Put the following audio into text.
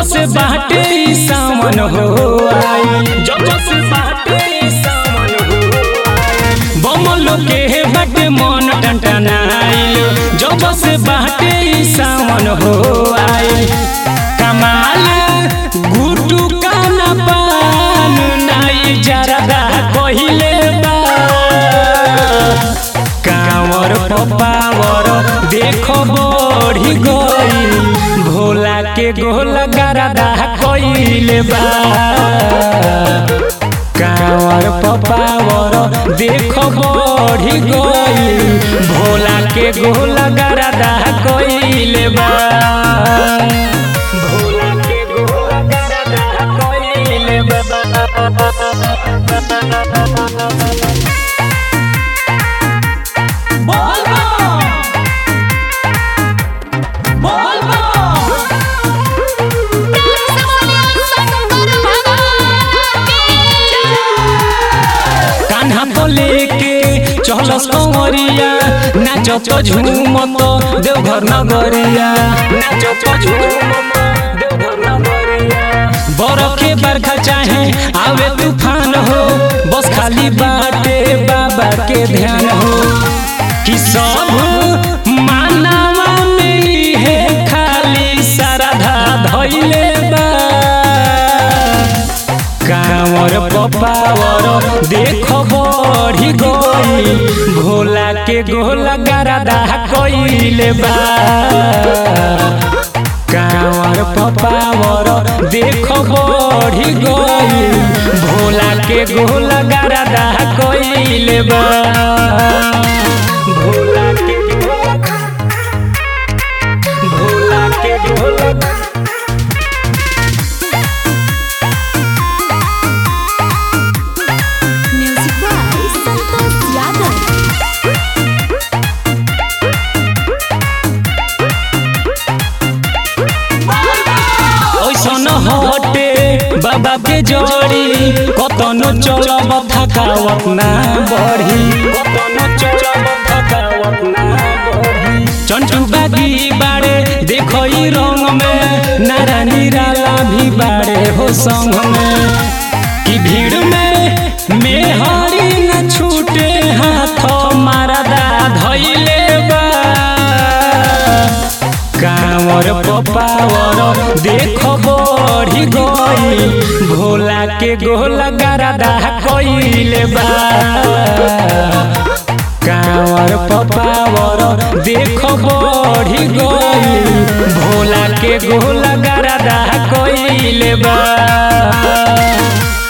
से बाटे ई सावन हो आई जब से बाटे ई सावन हो आई बमलो के बाटे मन टंटनाइल जब से बाटे ई सावन हो आई कमाल गुटू काना पान नाई जरदा कहिले बा कांवर पपावर देखो बढ़ी गई भोला के गोल गरदा कइले बा कांवर पपावर देखो बढ़ी गई भोला के गोल गरदा कइले बा भोला के गोल गरदा कइले बा कान्हा तो लेके चलस कंवरिया नाचो तो झूमत देवघर नगरिया नाचो तो झूमत देवघर नगरिया बरफ के बरखा चाहे आवे तूफान हो बस खाली बाटे बाबा के ध्यान हो कि सब मानवा में ही है खाली श्रद्धा धइले बा कांवर पपावर देखो बढ़ी गई भोला के गोल गरदा कइले बा कांवर पपावर देखो बढ़ी गई भोला के गोल गरदा कइले बा भोला के गोल भोला के गोल Music by Santos Yadav. ओइसन हटे बाबा के जोड़ी कतनो चलब थकावत ना बढ़ी कतनो चलब थकावत ना बढ़ी चंटू बागी बाड़े देखो ई रंग में नारा निराला भी बाड़े हो संग में कि भीड़ में मेहरी न छूटे हाथ मारदा धइले बा कांवर पपावर देखो बढ़ी गई भोला के गोल गरदा कइले बा कांवर पपावर देखो बढ़ी गई भोला के गोल गरदा कइले बा